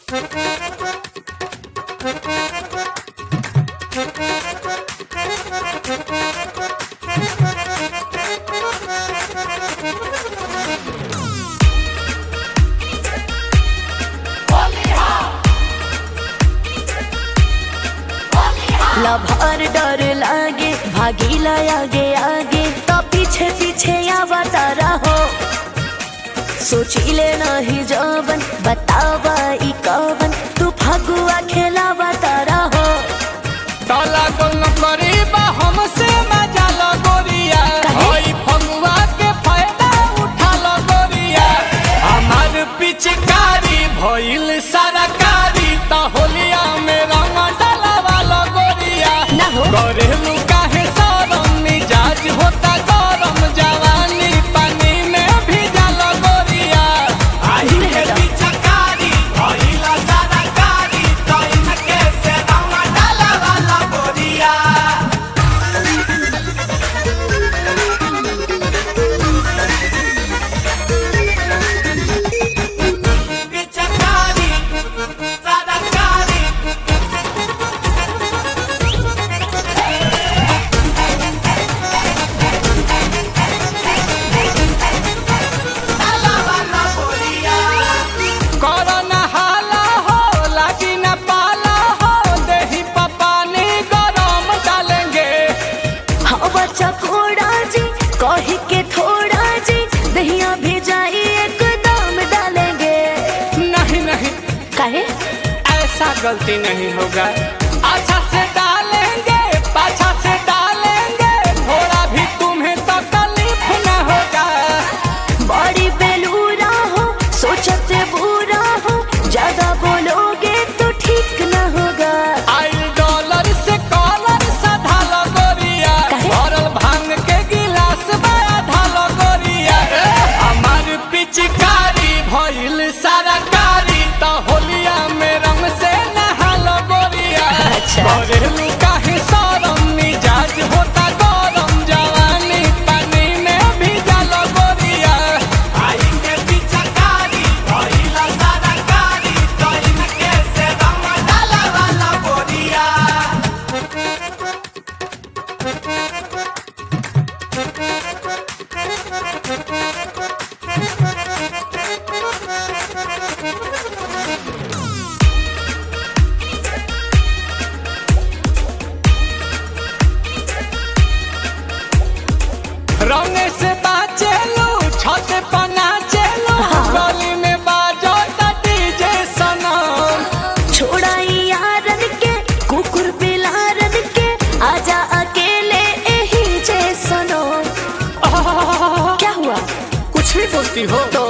Lover डर लागे भागीला आगे आगे तो पीछे पीछे आवा तारा हो सोचिले नहीं जवन बतावा ई कवन तू फगुआ खेलावा तारा हो ताला गोल करीबा हमसे मजा लो गोरिया काहे? ओई फगुआ के फायदा उठा लो गोरिया हमार पिचकारी भइल सरकारी त होलिया में रंग डलवा लो गोरिया ना हो। करेलू काहे सरम मिजाज होता गरम जवानी पानी में भीजा लो गोरिया आई है पिचकारी भइल सरकारी त इनके से रंग डलवा लो गोरिया पिचकारी सरकारी कोरोना हाला हो लागी न पाला हो देही पपानी गरम डालेंगे हाँ बच्चा कोड़ा जी कही के थोड़ा जी दहिया भेजाई एकदम डालेंगे नहीं नहीं काहे ऐसा गलती नहीं होगा अच्छा से डालेंगे पाछा से डालेंगे थोड़ा भी तुम्हें तकलीफ न होगा बड़ी बेलूरा हो सोचते बुरा हो ज्यादा बोलोगे तो ठीक न होगा आई डॉलर से कॉलर सधा लो गोरिया काहे? भरल भांग के गिलास में आधा लो गोरिया हमार पिचकारी भइल सरकारी त होलिया में रंग से नहा लो गोरिया अच्छा। घरेलू काहे सरम मिजाज होता गरम जवानी पानी में भीजा लो गोरिया आई के पिचकारी भइल सरकारी त इनके से रंग डालवा लो गोरिया रंग से बाचे लो छत पना चलो हाँ। गली में बाजो त डीजे सनम छोड़ाई यारन के कुकुर बिलारन के आजा अकेले यही जे सुनो क्या हुआ कुछ भी बोलती हो तो